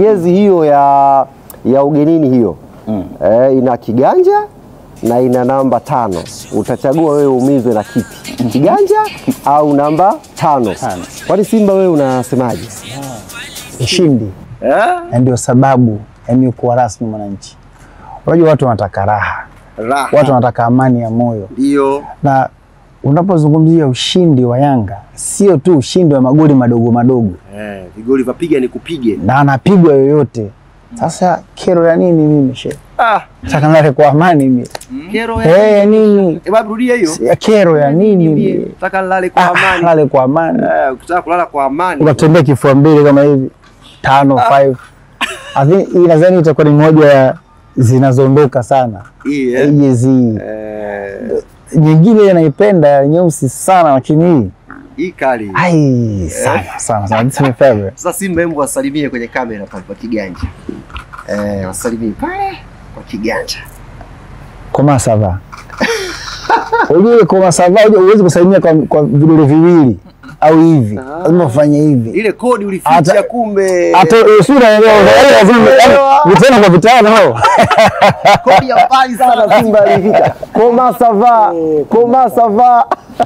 jezi hiyo ya, ya ugenini hiyo Mm. eh, ina kiganja na ina namba tano. Utachagua wewe umizwe na kipi, kiganja au namba tano? Tano. Kwani Simba wewe unasemaje? ushindi Eh? na ndio sababu ya mimi kuwa rasmi mwananchi. Unajua watu wanataka raha, Raha. watu wanataka amani ya moyo, Ndio. na unapozungumzia ushindi wa Yanga sio tu ushindi wa magoli madogo madogo, Eh, vigoli vapiga ni kupige. na anapigwa yoyote. Sasa kero ya nini mimi she? Ah, Nataka nilale kwa amani mimi. kero Eh, ya nini? Eh, babu rudia hiyo. Ya kero ya nini mimi? Nataka nilale kwa Ah, amani. Lale kwa amani. Eh, ukitaka kulala kwa amani. Ukatembea kifua mbili kama hivi tano five. I think hii nadhani itakuwa ni moja ya zinazoondoka sana. Hii, eh. Hii jezi hii. Eh, nyingine naipenda ya nyeusi sana, lakini hii hii kali. ai sana sana sana, this is my favorite. Sasa Simba, hebu wasalimie kwenye kamera pale kwa kiganja. Eh, wasalimie pale kwa kiganja. Koma sava, unajua koma sava, unajua huwezi kusalimia kwa, kwa vidole viwili au hivi, lazima ufanye hivi. Ile kodi ulificha Hata- kumbe. Hata usura vitano kwa vitano hao kodi ya mbali sana Simba alifika. Koma sava, koma sava.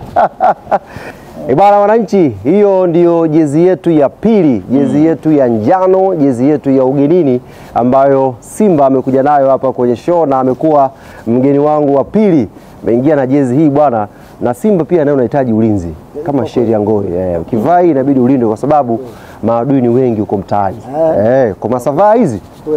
E bana, wananchi, hiyo ndio jezi yetu ya pili, jezi yetu ya njano, jezi yetu ya ugenini ambayo Simba amekuja nayo hapa kwenye show na amekuwa mgeni wangu wa pili. Ameingia na jezi hii bwana, na Simba pia nayo unahitaji ulinzi kama sheria ngoi. Eh, ukivaa hii inabidi ulindwe kwa sababu maadui ni wengi huko mtaani. Eh, kwa masavaa hizi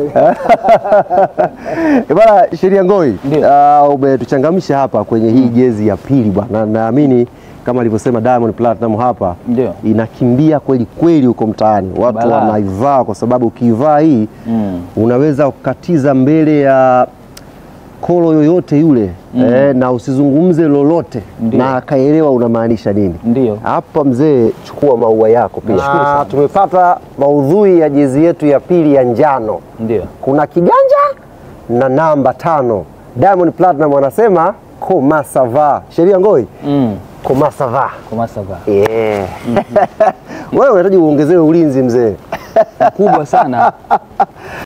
Eh, bwana sheria ngoi, uh, umetuchangamsha hapa kwenye hii jezi ya pili bwana. Naamini kama alivyosema Diamond Platinum hapa Ndio. inakimbia kweli kweli huko mtaani, watu Balaa. wanaivaa kwa sababu ukiivaa hii Mm. unaweza kukatiza mbele ya kolo yoyote yule eh, na usizungumze lolote Ndio. na akaelewa unamaanisha nini. Ndio. Hapa mzee, chukua maua yako pia. Na tumepata maudhui ya jezi yetu ya pili ya njano Ndio. kuna kiganja na namba tano. Diamond Platinum anasema koma sava. Sheria ngoi Mm. koma sava. Koma sava. Yeah. Wewe unahitaji uongezewe ulinzi mzee. Kubwa sana.